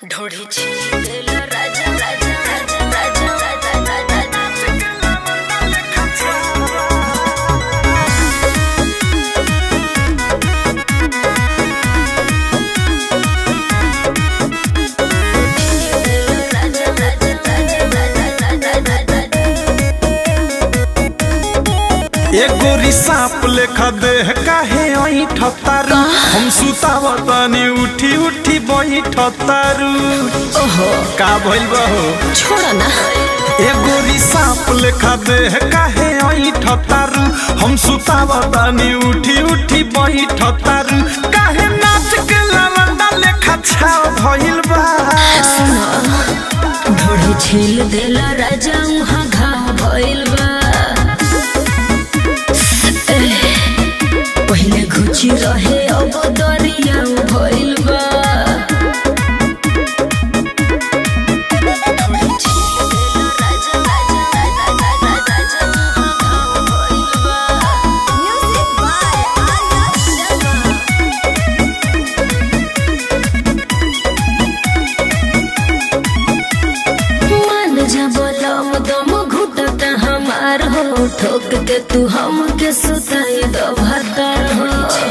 ढोढी छील राजा राजा राजा राजा राजा राजा राजा राजा राजा राजा एगो रिसाप लेखा देह काहे ऐठ तारू हम सुतावतनी उठी उठी बैठ तारू ओहो का भइल बहो छोड़ ना एगो रिसाप लेखा देह काहे ऐठ तारू हम सुतावतनी उठी उठी बैठ तारू काहे नाच के लवंडा लेखा छाव भइल बा ढोढी छील देला राजा उहाँ घाव भइल बा एह, पहिले घुची रहे अब दरिया भइल बा ढोढी छील देला राजा, राजा, राजा, राजा, राजा, उहाँ घाव भइल बा। मान जा बलम दम घुटता हमार हो ठोक के तू हमके सुताई दो भतर हो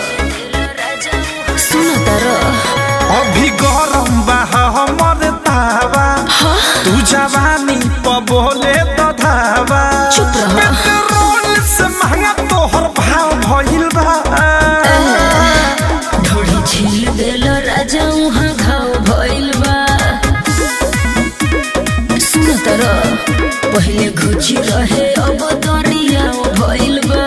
सुन तर अभी गरम बा हमर तावा तू जवानी प बोले तो धावा चुप रह। पेट्रोल से महंगा तोहर भाव भइल बा ढोढ़ी छील देल राजा उहाँ घाव भइल बा सुन तर पहिले घुची रहे अब दरिया भइल बा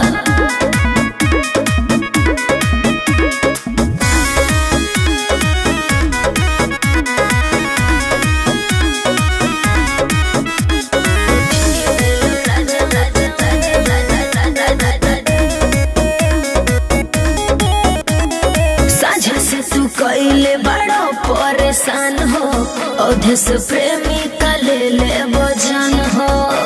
साझा से तू कैले बड़ो परेशान हो औधे से प्रेमी का ले ले बजान हो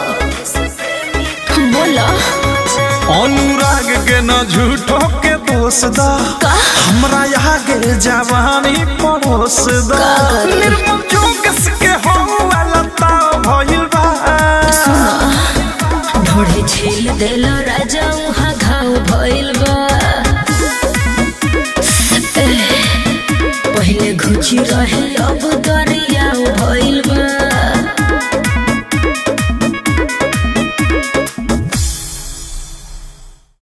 बोला अनुराग के न झूठो के दोष दा का हमरा आगे जवानी पड़ोस दा का करी? निर्मल जोगस के हो वाला ताव भइल बा ढोढ़ी छील देल राजा उहाँ घाव भइल बा एह, पहिले घुची रहे अब दरे